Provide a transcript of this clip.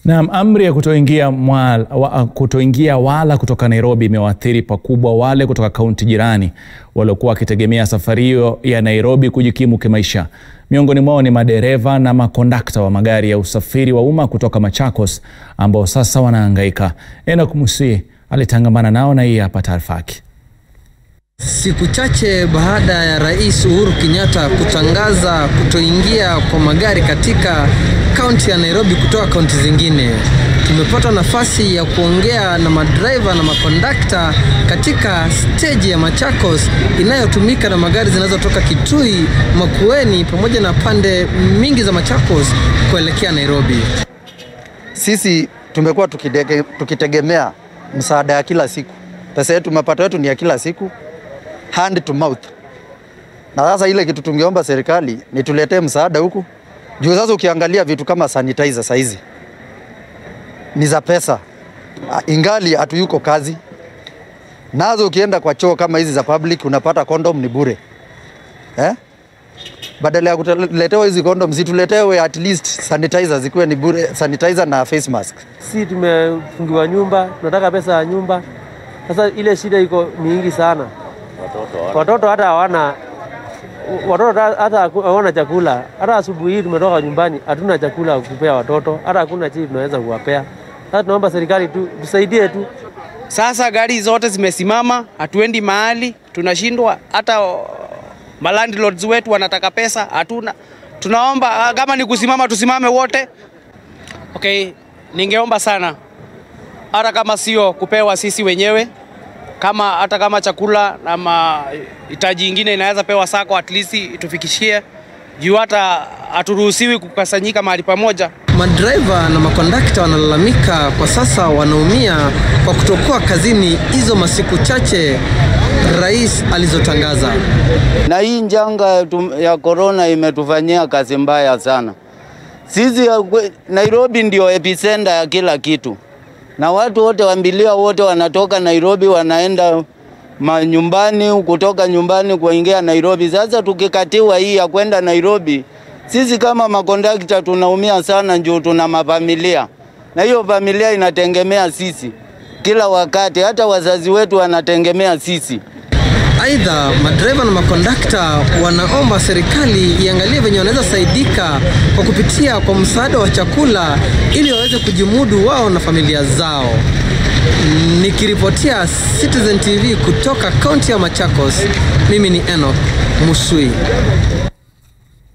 Naam, amri ya kutoingia mwala, wa, kutoingia wala kutoka Nairobi imewaathiri pakubwa wale kutoka kaunti jirani waliokuwa wakitegemea safari hiyo ya Nairobi kujikimu kimaisha. Miongoni mwao ni madereva na makondakta wa magari ya usafiri wa umma kutoka Machakos ambao sasa wanahangaika. Enoch Musi alitangamana nao na hii hapa taarifa yake. Siku chache baada ya Rais Uhuru Kenyatta kutangaza kutoingia kwa magari katika kaunti ya Nairobi kutoka kaunti zingine, tumepata nafasi ya kuongea na madereva na makondakta katika steji ya Machakos inayotumika na magari zinazotoka Kitui, Makueni pamoja na pande mingi za Machakos kuelekea Nairobi. Sisi tumekuwa tukidege, tukitegemea msaada ya kila siku. Pesa yetu, mapato yetu ni ya kila siku, hand to mouth. Na sasa ile kitu tungeomba serikali ni tuletee msaada huku juu. Sasa ukiangalia vitu kama sanitizer saizi ni za pesa, ingali hatuyuko kazi nazo. Ukienda kwa choo kama hizi za public unapata condom ni bure eh? Badala ya kuletewa hizi condom situletewe at least sanitizer zikuwe ni bure, sanitizer na face mask. Si tumefungiwa nyumba, tunataka pesa ya nyumba. Sasa ile shida iko mingi sana, watoto hata hawana watoto hata hawana chakula. Hata asubuhi hii tumetoka nyumbani, hatuna chakula kupea watoto, hata hakuna chii tunaweza kuwapea. Sasa tunaomba serikali tu tusaidie tu. Sasa gari zote zimesimama, hatuendi mahali, tunashindwa. Hata malandlords wetu wanataka pesa, hatuna. Tunaomba kama ni kusimama, tusimame wote. Okay, ningeomba sana, hata kama sio kupewa sisi wenyewe kama hata kama chakula na mahitaji ingine inaweza pewa sako, at least itufikishie juu hata haturuhusiwi kukusanyika mahali pamoja. Madereva na makondakta wanalalamika kwa sasa wanaumia kwa kutokuwa kazini hizo masiku chache rais alizotangaza. Na hii njanga ya korona imetufanyia kazi mbaya sana. Sisi Nairobi ndio epicenter ya kila kitu na watu wote wambilia wote wanatoka Nairobi wanaenda manyumbani, kutoka nyumbani kuingia Nairobi. Sasa tukikatiwa hii ya kwenda Nairobi, sisi kama makondakta tunaumia sana, juu tuna mafamilia na hiyo familia inategemea sisi kila wakati, hata wazazi wetu wanategemea sisi. Aidha, madereva na makondakta wanaomba serikali iangalie venye wanaweza saidika kwa kupitia kwa msaada wa chakula ili waweze kujimudu wao na familia zao. Nikiripotia Citizen TV kutoka kaunti ya Machakos, mimi ni Enoch Musui.